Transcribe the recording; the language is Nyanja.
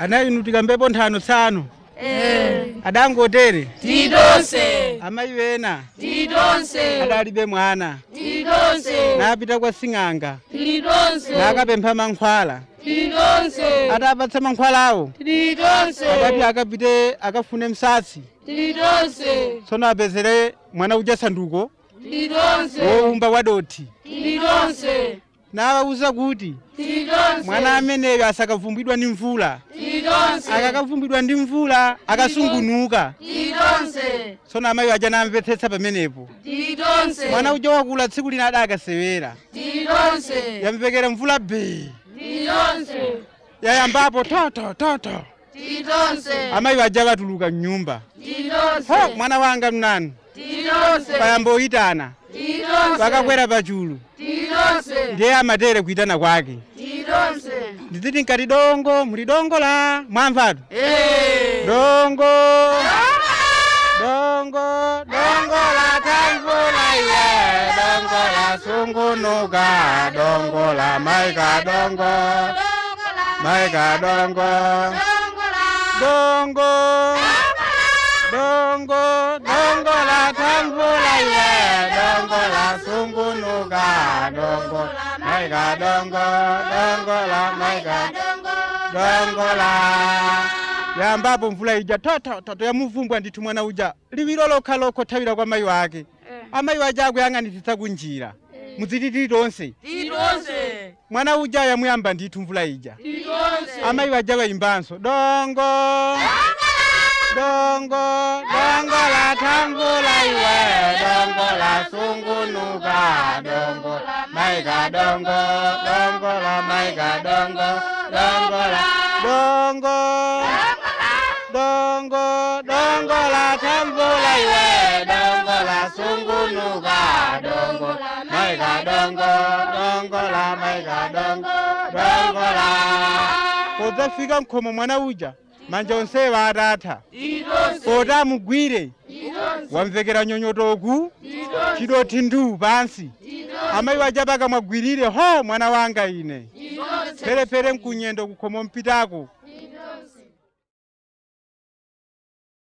anayinutika mbepo nthano tsano adangotere tidonse amayi wena tidonse adalibe mwana tidonse napita kwa sing'anga tidonse nakapempha mankhwala tidonse atapatsa mankhwalawo tidonse adati akapite akafune msatsi tidonse tsono apezere mwana uja sanduko tidonse wowumba wadothi tidonse nawawuza kuti tidonse mwana ameneyo asakavumbidwa ndi mvula tidonse akakavumbidwa ndi mvula akasungunuka tidonse tsono amayi aja namvetsetsa pamenepo tidonse mwana uja wakula tsiku lina adakasewera tidonse yamvekera mvula bee tidonse yayambapo toto toto tidonse amayi aja akatuluka mnyumba tidonse ho mwana wanga mnanu tidonse payamboyitana tidonse pakakwera pachulu tidonse ndiye amatere kuitana kwake tidonse ndiziti nkati dongo muli dongo la mwamvatu Eh. dongo dongo dongo la tamvula iwe dongo la sungunuka dongo la maika dongo maika dongo dongo dongo dongo la tamvula iwe dongo la sungunuka dongo maika dongo dongo la maika dongo la yambapo mvula ija totototo yamuvumbwa ndithu mwana uja liwiro lokha lokho thawira kwa mayi wake amayi waja akuyang'anitsitsa kunjira mudzititi tonse tidonse mwana uja yamuyamba ndithu mvula ija tidonse amayi waja wayimbanso dongo dongo dongo la tamvula iwe dongo la sungunuka dongo maika dongo dongo la maika dongo dongo la dongo dongo dongo la tamvula iwe dongo la sungunuka dongo maika dongo dongo la maika dongo dongo la podzafika mkhomo mwana uja manja onsewo atatha poti amugwire wamvekera nyonyotoku chidoti ndu pansi amayi waja pakamwagwirire ho mwana wanga ine pherephere mkunyendo kukhomo mpitako